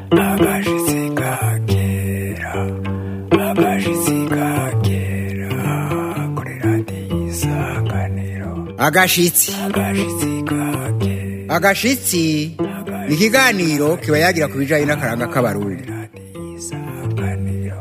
agashitsi ka kera agashitsi ka kera kuri radiyo isanganiro agashitsi agashitsi ka kera agashitsi ni ikiganiro kiba yagira ku bijyanye n'akaranga k'abarundi radiyo isanganiro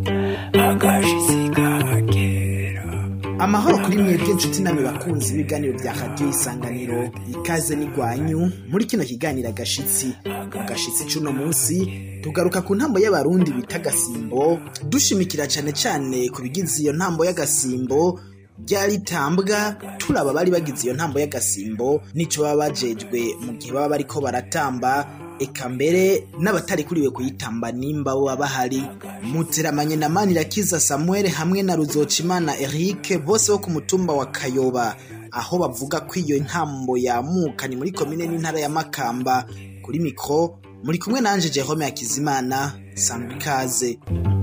agashitsi ka kera amahoro kuri mwebwe inshuti namwe bakunzi b'ibiganiro bya radiyo isanganiro ikaze n'igwanyu muri kino kiganiro agashitsi agashitsi c'uno munsi tugaruka ku ntambo y'abarundi bita gasimbo dushimikira cyane cyane ku bigize iyo ntambo y'agasimbo ryaritambwa turaba bari bagize iyo ntambo y'agasimbo n'ico baba bajejwe mu gihe baba bariko baratamba eka mbere n'abatari kuriwe kuyitamba nimba bo baba bahari muteramanye na manirakiza samuel hamwe na ruzocimana eric bose bo ku mutumba wa kayoba aho bavuga ko iyo ntambo yamuka ni muri komine n'intara ya makamba kuri mikro muri kumwe nanje jerome hakizimana sangwa ikaze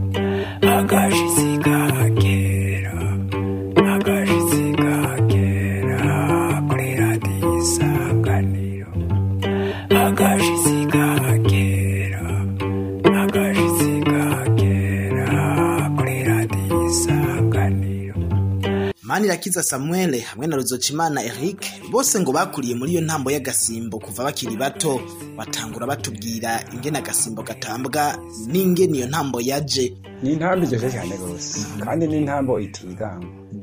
agashitsi ka kera agashitsi ka kera kuri radiyo isanganiro agashitsi ka kera agashitsi ka kera kuri radiyo isanganiro manirakiza samuel hamwe na ruzocimana eric bose ngo bakuriye muri iyo ntambo y'agasimbo kuva bakiri bato batangura batubwira ingene agasimbo gatambwa n'ingene iyo ntambo yaje ni intambo iryoshye cyane rwose kandi ni intambo itiganga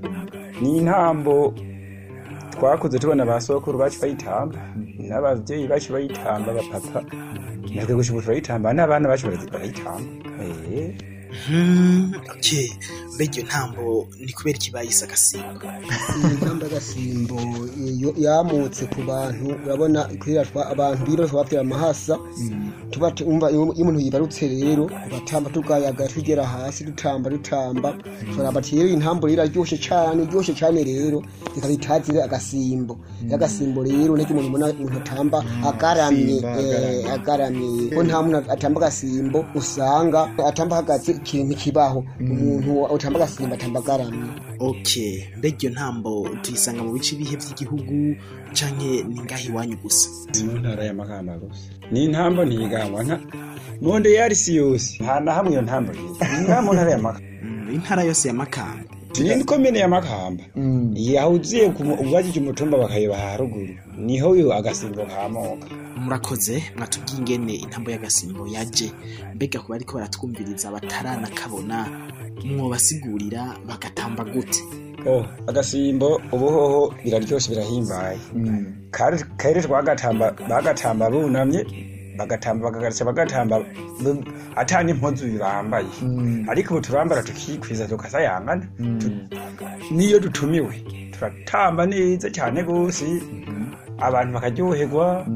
ni intambo twakuze tubona ba sokuru bacu bayitamba n'ababyeyi bacu bayitamba abapapa natwe gusa ubu turayitamba n'abana bacu barazi- barayitamba Eh, Hmm, okay. mbega iyo ntambo ni kubera iki bayise agasimbo intamba y'agasimbo iyo yamutse ku bantu urabona kwiratwa abantu biroshwa bavyira amahasa tuba tumva iyo iyo umuntu yibarutse rero tugatamba tugayaga tugera hasi dutamba dutamba turaba ati rero intambo rero iraryoshe cane iryoshe cane rero ikaba itazire agasimbo y'agasimbo rero niko umuntu ubona umuntu atamba agaramye eh, agaramye ko nta muntu atamba agasimbo usanga atamba hagaze ikintu kibaho umuntu utamba agasimbo atamba agaramye okay mbega iyo ntambo tuyisanga mu bice bihe by'igihugu canke ni ngaho iwanyu gusa ni mu ntara y'amakamba gusa ni intambo ntigangwa nta monde yarisi yose nta na hamwe iyo ntambo yiga ni ngaha mu ntara y'amakamba Hmm, intara yose ya makamba ni komine ya makamba yahuziye ubajije umutumba bakayeba haruguru niho uyu agasimbo kamoka murakoze mwatubwiye ingene intambo y'agasimbo yaje mbega kuba ariko baratwumviriza bataranakabona mwobasigurira bagatamba gute oh agasimbo ubuhoho biraryoshe birahimbaye kare kare twagatamba bagatamba bunamye bagatamba bakagaruka bagatamba bu- ata n'impuzu bambaye ariko ubu turambara tukikwiza tukasayangana Tu- niyo dutumiwe turatamba neza cyane rwose abantu bakaryoherwa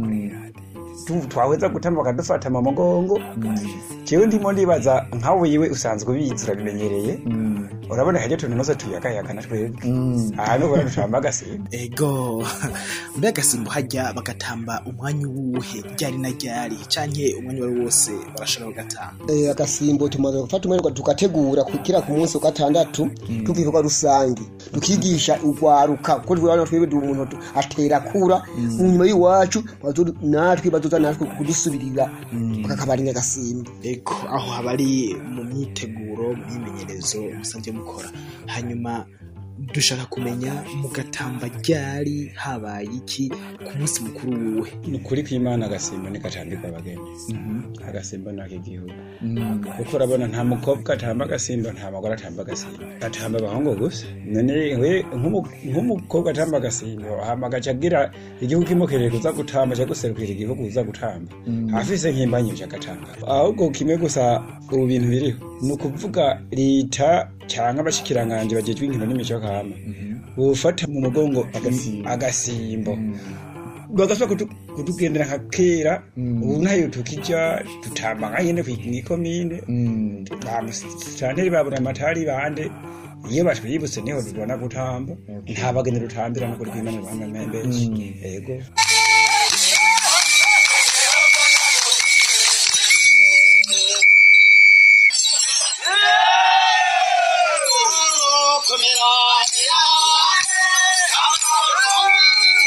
tu- twaheza gutamba bakadufata mu mugongo jewe ndimo ndibaza nka wiwe usanzwe ubizi urabimenyereye urabona haryo tuntu nose tuyagayagana twebwe ahantu ubona dutamba agasimba ego mbega agasimbo hajya bagatamba umwanya uwuhe ryari na ryari canke umwanya wari wose barashobora kugatamba Eh, agasimbo tumaze gufata umwanya tugategura kukira ku munsi wa gatandatu tuva ibikorwa rusange tukigisha urwaruka kuko turabona twebwe ndi umuntu tu- atera kura mu nyuma y'iwacu bazo- natwe bazoza natwe kudusubirira kakabarinya agasimbo ego aho haba ari mu myiteguro mu myimenyerezo musanzwe mukora hanyuma dushaka kumenya mugatamba ryari habaye iki ku munsi mukuru wuwe ni ukuri kw'imana agasimba ntikatambirwa abageni agasimba ni ak'igihugu kuko urabona nta mukobwa atamba agasimba nta mugore atamba agasimba atamba abahungu gusa none we nk'umu- nk'umukobwa atamba agasimba hama agaca agira igihugu kimukereye kuza gutamba cyo guserukira igihugu uza gutamba afise nk'imbanyi agatamba ahubwo kimwe gusa ubu bintu biriho ni ukuvuga leta cyangwa abashikiranganje bagejwe inkino n'imico kama bufata mu mugongo agasimbo bagasaba kutu- kutugendera nka kera ubu ntayo tukija tutamba nka nyene kw'ikomine bamusitanteri babura amatari bande iyo batwibutse niho tubona gutamba nta bageni dutambira no kuri kw'imana bamwe benshi ego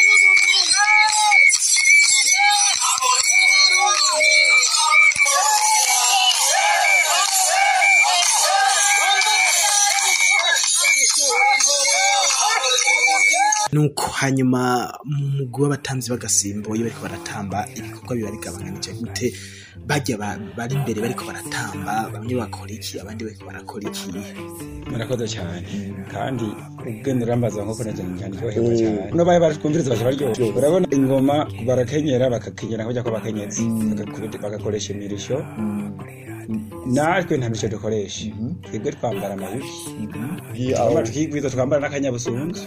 Yeah. nuko hanyuma mu mugwi w'abatamvyi b'agasimbo iyo bariko baratamba ibikorwa biba bigabanganije gute bajya ba- bari imbere bariko baratamba bamwe bakora iki abandi bariko barakora iki murakoze cyane kandi ubwenge urambaza nk'uko nagira cyane ryoherwa cyane no baye baratwumviriza baje baryohe urabona ingoma barakenyera bakakenyera kujya ko bakenyezi Bagakubita- bagakoresha imirisho natwe nta mirisho dukoresha twebwe twambara amayugi twambara tukigwiza twambara n'akanyabusunzu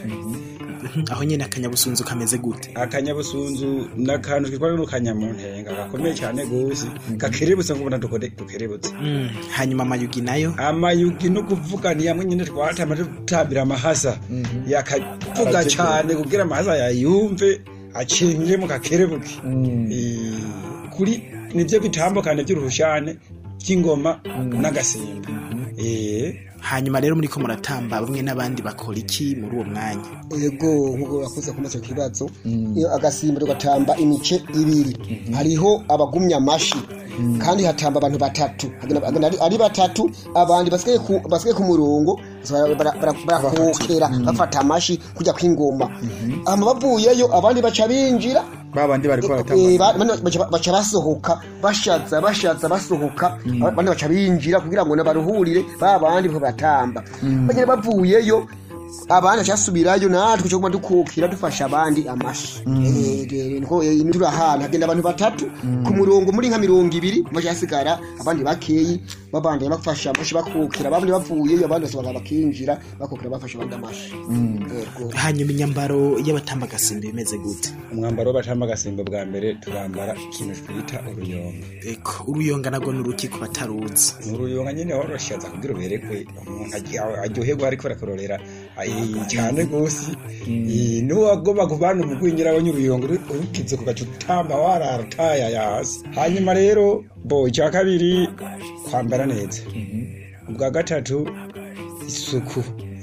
aho nyene akanyabusunzu kameze gute akanyabusunzu ni akantu twitwa n'akanyamuntenga gakomeye cyane gose gakerebutse nk'ubona dukode- dukerebutse Mm, hanyuma amayugi nayo amayugi no kuvuga ni yamwe nyine twatama tutambira amahasa yakavuga cyane kugira amahasa yayumve acinjire mu kakerebuke Eh, kuri nibyo bitambukane by'uruhushane by'ingoma n'agasimba Eh, hanyuma rero muriko muratamba bamwe n'abandi bakora iki muri uwo mwanya ego nk'uko urakoze kumaza icyo kibazo iyo agasimbiro gatamba imice ibiri hariho abagumya amashi kandi hatamba abantu batatu Hagenda- hagenda ari- ari batatu abandi basigaye ku- basigaye ku murongo bara- bara- bara- barakokera bafata amashi kujya kw'ingoma hama bavuyeyo abandi baca binjira babandi bariko Eh, baratamba ba- bano baca- baca basohoka bashaza bashaza basohoka abandi baca binjira kugira ngo nabaruhurire ba bandi bo batamba bagenda bavuyeyo abandi bacasubirayo natwe cyo dukukira dufasha abandi amashi Eh, eh, niko eh, turi ahantu hagenda abantu batatu ku murongo muri nka mirongo ibiri maze hasigara abandi bakeyi babandi bafasha amashi bakukira abandi bavuyeyo abandi basohoka bakinjira bakukira bafasha abandi amashi Yego. hanyuma inyambaro y'abatamba agasimbo imeze gute umwambaro w'abatamba agasimba bwa mbere turambara ikintu twita uruyonga eko uruyonga nagwo n'uruki ku bataruzi ni uruyonga nyine waroshaza kugira uberekwe umuntu aryo- aryoherwa ariko arakororera Ay, cyane rwose Eh, n'uwagomba kuvana umugwingira abonye uruyonga uru- urukize ku gace utamba wararutaya hasi hanyuma rero bo icya kabiri kwambara neza ubwa gatatu isuku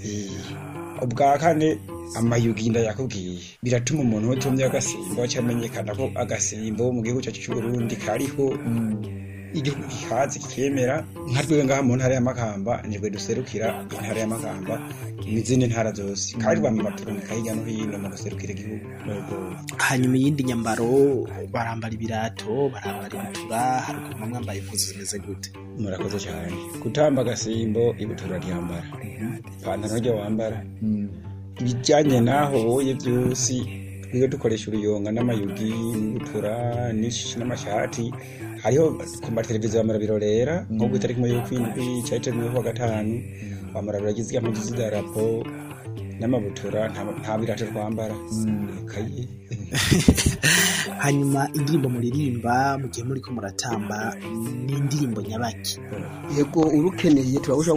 Eh, ubwa kane amayugi ndayakubwiye biratuma umuntu utumye agasimbo cyamenyekana ko agasimbo mu gihugu cyacu cy'u Burundi kariho igihugu gihaze kikemera nka twebwe ngaha mu ntara y'amakamba nibwo duserukira intara y'amakamba n'izindi ntara zose kandi bama baturumika hirya no hino mu guserukira igihugu hanyuma iyindi nyambaro barambara ibirato barambara ibutura haruguru bamwe bambaye impuzu zimeze gute murakoze cyane gutamba agasimbo ibutura ryambara ipantaro ryo wambara ibijyanye n'aho woye byose twebwe dukoresha uruyonga n'amayugi n'ibutura n'ish- n'amashati hariho ku mateleviziyo bamara birorera nko ku itariki imwe y'ukwindwi cyari cyo wa gatanu bamara biragize impuzu z'idarapo n'amabutura nta- nta birato twambara kaye hanyuma indirimbo muririmba mu gihe muriko muratamba ni indirimbo nyabaki yego urukeneye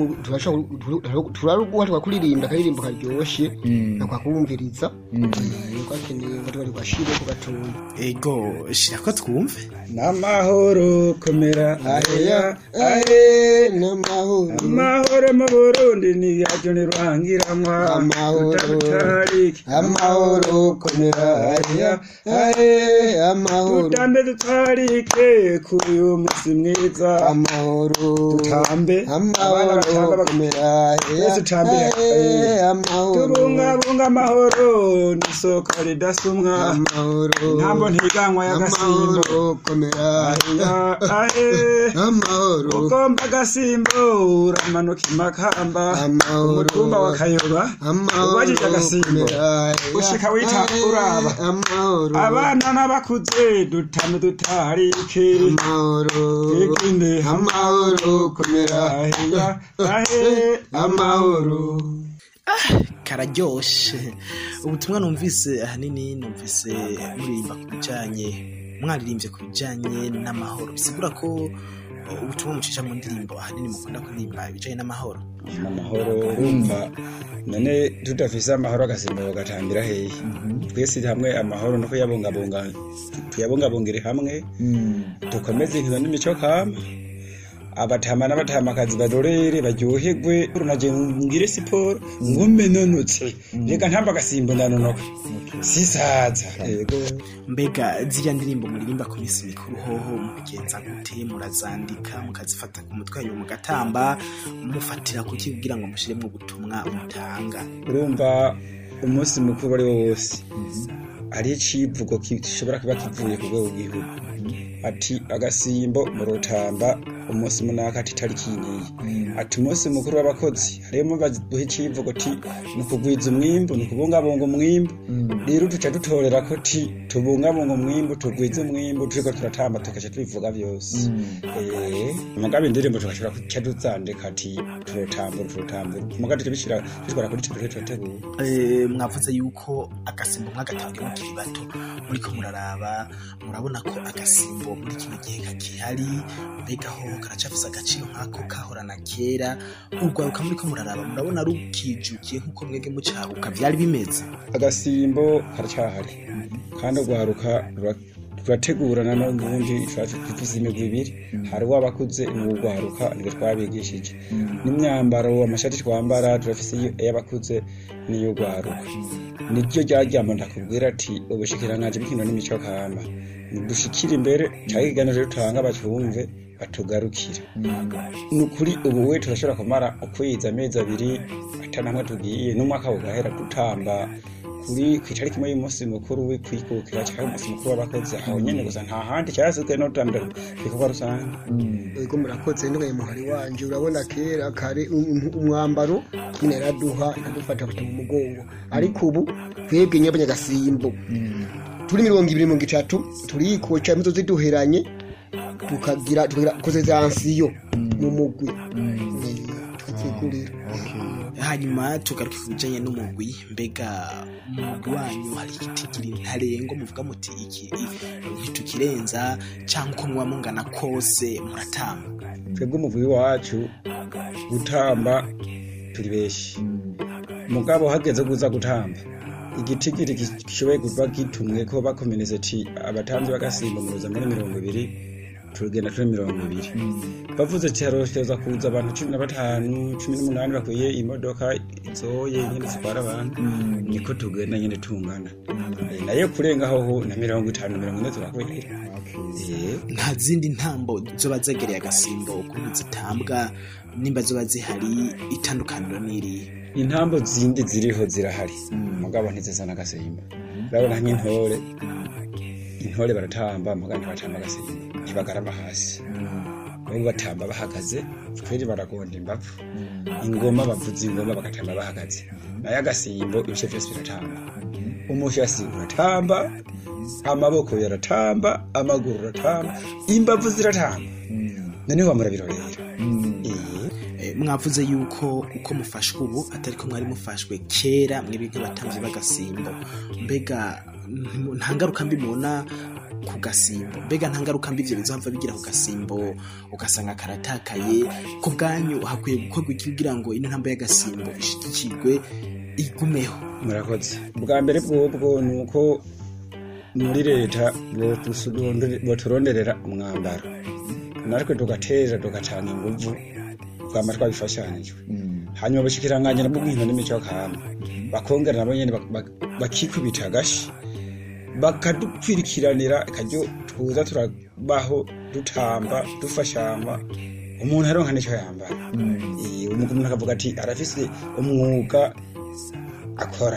turaruguha tukakuririmba akaririmbo karyoshe nakwakumviriza twakeneye ngo tuba rwashire ku gatoya ego shira ko twumve n'amahoro komera aheya ahe n'amahoro amahoro mu burundi ni yacu ntiruhangiranwa Amahoro. tutarutariki amahoro komera ahe ahe amahoro tutambe dutarike kuri uyu munsi mwiza amahoro tutambe abana amahoro batamba bak- komera ahe Twese tutambe, ahe eh, amahoro tubungabunga amahoro n'isoko ridasumwa amahoro ntambo ntiganwa y'agasimbo amahoro komera aheya ahe amahoro ugomba agasimbo uramanuka imakamba Amahoro. umutumba wa kayoba ubajije agasimbo ushika wita uraba amahoro abana n'abakuze dutame dutarike amahoro twiginde amahoro komera aheya ahe amahoro kararyoshe ubutumwa numvise ahanini numvise muririmba ku bijanye mwaririmbye ku bijanye n'amahoro bisigura ko uh, ubutumwa mucisha mu ndirimbo ahanini mukunda kuririmba ibijanye n'amahoro amahoro urumva none tudafise amahoro agasimbo gatambira hehe twese hamwe amahoro no kuyabungabunga tuyabungabungire hamwe dukomeze inkino n'imico kama abatama n'abatamakazi barorere baryoherwe naje ngire siporo ngume nonotse reka ntamba agasimbo ndanonoka sisaza yego mbega ziriya ndirimbo muririmba ku minsi mikuru hoho mubigenza gute murazandika mukazifata ku mutwe hanyuma mugatamba mufatira kuki kugira ngo mushiremwo ubutumwa mutanga urumva umunsi mukuru ari wo wose ari icivugo gishobora kuba kivuye ku rwego rw'igihugu ati agasimbo mu rutamba umunsi munaka ati tariki niyi ati umunsi mukuru w'abakozi harimo baduha icivugo ti ni ukugwiza umwimbu ni ukubungabunga umwimbu rero duca dutorera ko ti tubungabunga umwimbu tugwize umwimbu turiko turatamba tugaca tubivuga byose eh mugabe indirimbo tugashobora kuca duzandika ati turotambura turotambura mugabe tubishira twitwara kuri tibure turategura Eh, mwavuze yuko agasimbo mwagatangiye mukiri bato muriko muraraba murabona ko agasimbo muri kino gihe kakihari mbega ho karacafise agaciro nk'ako kahorana kera urwaruka muriko muraraba murabona rukijukiye nk'uko mwege mucaruka vyari bimeze agasimbo karacyahari kandi urwaruka rura- rurategurana n'ubundi dufise imigwi ibiri hari uw'abakuze n'uw'urwaruka nibwo twabigishije n'imyambaro amashati twambara turafise iyo- iy'abakuze n'iy'urwaruka niryo ryaryama ndakubwira ati ubushikiranganji bw'ikino n'imico kama dushikire imbere cyangwa ikiganiro dutanga bacumve batugarukire ni ukuri ubu we turashobora kumara ukwezi amezi abiri atanamwe tugiye n'umwaka ugahera dutamba kuri ku itariki imwe y'umunsi mukuru w'ukwikukira cyangwa umunsi mukuru w'abakozi aho nyene gusa nta handi cyasizwe no gutambira ibikorwa rusange ego murakoze ntugaye muhari wanje urabona kera kare um- umwambaro nyine yaraduha ikadufata fata mu mugongo ariko ubu twebwe nyabanya gasimbo turi mirongo ibiri mirongo itatu turikoca imizo ziduheranye tukagira tukagira kozezansiyo mu mugwi tukazigurira hanyuma tugaruke ku bijanye n'umugwi mbega umugwi wanyu hari igitigiri ntarengo muvuga muti iki ntitukirenza cyangwa uko muba mungana kose muratamba twebwe umuvuyi wacu gutamba turi benshi mugabo hageze kuza gutamba igitigiri gishoboye kuba gitumwe ko bakomeneze ti abatamvyi bagasimba muruza muri mirongo ibiri tugenda turi mirongo ibiri bavuze ati harosheza kuza abantu cumi na batanu cumi n'umunani bakwiye imodoka izoye nyene zitwara abantu niko tugenda nyene tungana Eh, nayo kurengaho ho na mirongo itanu mirongo ine turakwira Eh, nta zindi ntambo zoba zegereye agasimbo ukuntu zitambwa nimba zoba zihari itandukaniro n'iriya intambo zindi ziriho zirahari mugabo ntizisa n'agasimba urabona nk'intore intore baratamba mugabo ntibatamba agasimba ntibagarama hasi bamwe batamba bahagaze kweri baragonda imbavu ingoma bavuza ingoma bagatamba bahagaze nayo agasimbo ibice byose biratamba umushasi uratamba amaboko yaratamba amaguru aratamba imbavu ziratamba noneho bamurabirorera Eh. Eh, mwavuze yuko uko mufashwe ubu atari ko mwari mufashwe kera mwebwe nk'abatamvyi b'agasimbo mbega nti- nta ngaruka mbi mubona ku gasimbo mbega nta ngaruka mbi ivyo bizohava bigira ku gasimbo ugasanga karatakaye ku bwanyu hakwiye gukorwa iki kugira ngo ino ntambo y'agasimbo ishigikirwe igumeho murakoze bwa mbere bwobwo ni uko muri leta boturonderera umwambaro natwe tugatera tugatanga inguvu twama twabifashanijwe hanyuma bushikiranganji nabwo bw'into n'imico kama bakongera nabo nyene bak- bak- bakikubita agashi bakadupfirikiranira akaryo tuza turabaho dutamba dufashamba umuntu aronka n'icyo yambara Eh, umuntu akavuga ati arafise umwuga akora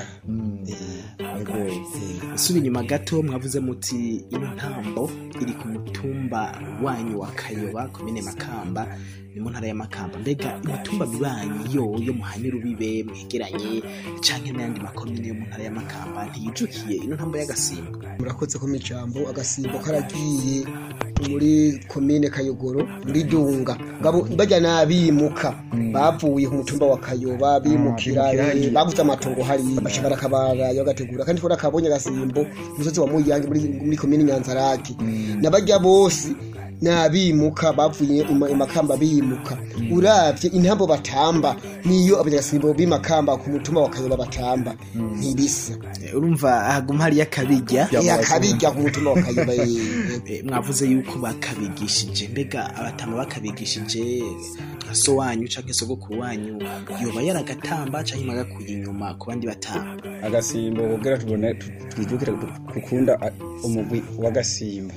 Eh, eh, suba inyuma gato mwavuze muti ino ntambo iri ku mutumba wanyu wa kayoba komine makamba ni mu ntara ya makamba mbega imitumba mibanyi yo yo muhanye rubibe mwegeranye canke n'ayandi makomine yo mu ntara ya makamba ntiyijukiye ino ntambo y'agasimba murakoze ko mijambo agasimbo karagiye muri komine kayogoro muri dunga ngabo bajya nabimuka bavuye ku mutumba wa kayoba bimukira eh, baguze amatongo hari bashaka kabara bagategura kandi twara kabonye agasimbo umusozi wa muyange muri muri komine nyanzarake nabajya bose nabimuka bavuye ima- imakamba bimuka uravye intambo batamba niyo abanyagasimbo b'imakamba ku mutumba wa kayoba batamba ntibisa Eh, urumva haguma hariyo akabirya yakabijya ku mutumba wa kayoba eh, Eh, mwavuze yuko bakabigishije mbega abatama bakabigishije nka so wanyu canke sogokuru wanyu yoba yaragatamba canke mwagakuye inyuma ku bandi batamba agasimbo kugira tubone tu- twijukire gu- gukunda a- umugwi w'agasimbo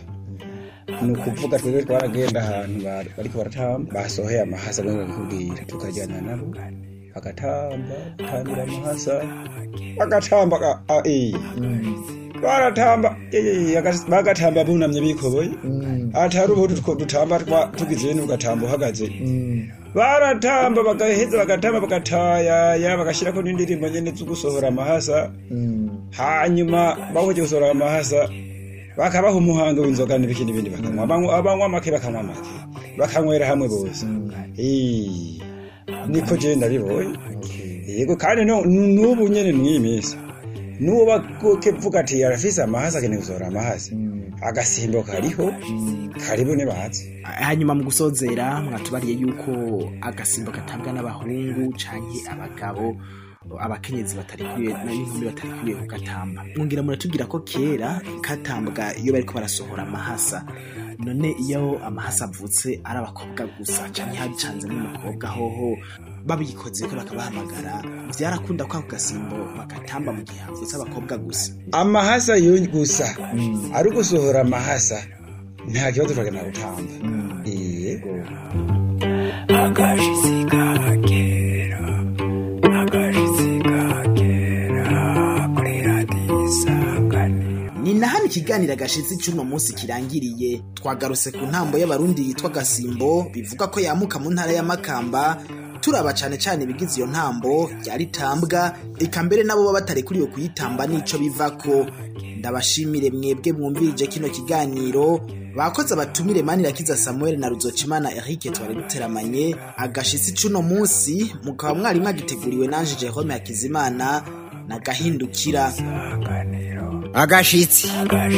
ni ukuvuga twebwe twaragenda ahantu ba- bariko baratamba basohoye amahasa bamwe babikubwira tukajyana nabo bagatamba batambira amahasa bagatamba ka- ah, eh. baratamba eh, agas- bagatamba bunamye bikoboye atari ubu tutwo dutamba twa- tugize n'ugatamba uhagaze baratamba bagaheza bagatamba bagatayaya bagashirako n'indirimbo nyene zo gusohora amahasa hanyuma bahoje gusohora amahasa bakabaha umuhango w'inzoga n'ibiki n'ibindi bakanywa abanywa abanywa make bakanywa make bakanywera hamwe bose Eh, niko je ndabibonye yego kandi no- n'ubu nyene mw'iyi minsi n'uwo bakevuga ati arafise amahasa akeneye gusohora amahasa agasimbo kariho karibu nibazi hanyuma mu gusozera mwatubariye yuko agasimbo gatabwa n'abahungu canke abagabo abakenyezi batarikwiye n'inkumi batarikwiye kugatamba mwongera muratubwira ko kera katambwa iyo bariko barasohora amahasa none iyo amahasa avutse ari abakobwa gusa canke hacanze n'umukobwa hoho babikoze ko bakabahamagara vyarakunda ko ako gasimbo bagatamba mu gihe havutse abakobwa gusa amahasa yo gusa ari ugusohora amahasa nta kibazo turagenda gutamba yego agashitsi kagera agashitsi kagera kuri radiyo isanganiro ni na hano ikiganiro agashitsi cy'uno munsi kirangiriye twagarutse ku ntambo y'abarundi yitwa gasimbo bivuga ko yamuka mu ntara ya makamba turaba cyane cyane ibigize iyo ntambo yaritambwa eka mbere nabo baba batarekuriwe kuyitamba n'ico bivako ndabashimire mwebwe mwumvirije kino kiganiro bakoze abatumire manirakiza samuel na ruzocimana eric twari duteramanye agashitsi c'uno munsi mukaba mwari mwagiteguriwe nanje jerome hakizimana na gahindukira agashitsi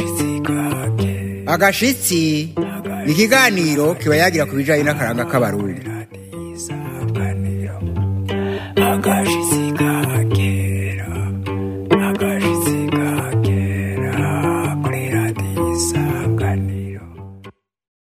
agashitsi ni ikiganiro kiba yagira ku bijyanye n'akaranga k'abarundi agashitsi kagera